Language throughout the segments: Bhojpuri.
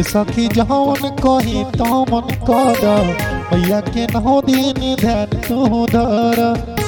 सखी जवन कही तमन कर मैया के नौ दिन ध्यान तू धर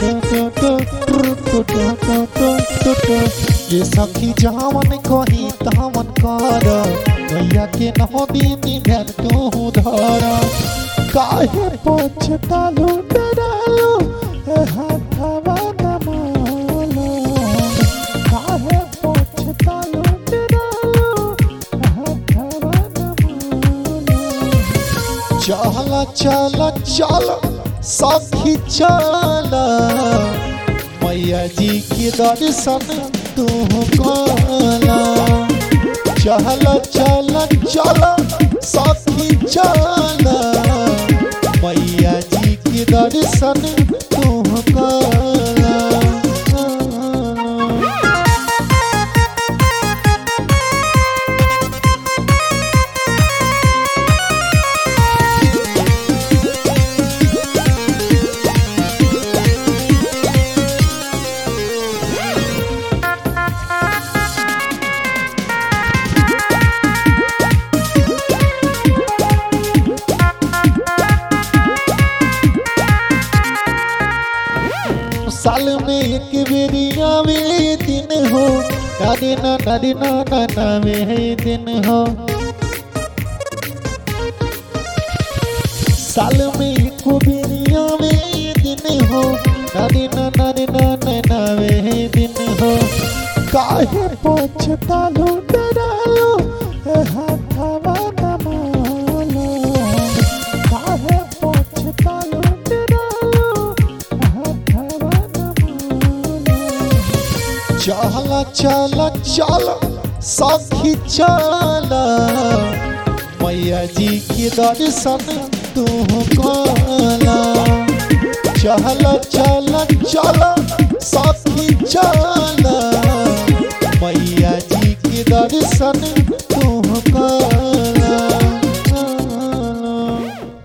ये सखी जवन कही तमन कर मैया के नौ दिन ध्यान तू धर काहे पछतालू डरालू ए हाथवा नमालो काहे पछतालू डरालू ए हाथवा नमालो चल चल चल सखी चल मैया जी के दर्शन तू कला चल चल चल सखी चल मैया जी के दर्शन तू कला साल में एक बेरिया में दिन हो नानी ना नानी ना नाना में दिन हो साल में एक बेरिया में दिन हो नानी ना नानी ना नाना में दिन हो काहे पछतालो डरालो ए हाथवा नमालो काहे पछतालो डरालो चल चल चल सखी चल मैया जी के दर्शन तू कला चल चल चल सखी चल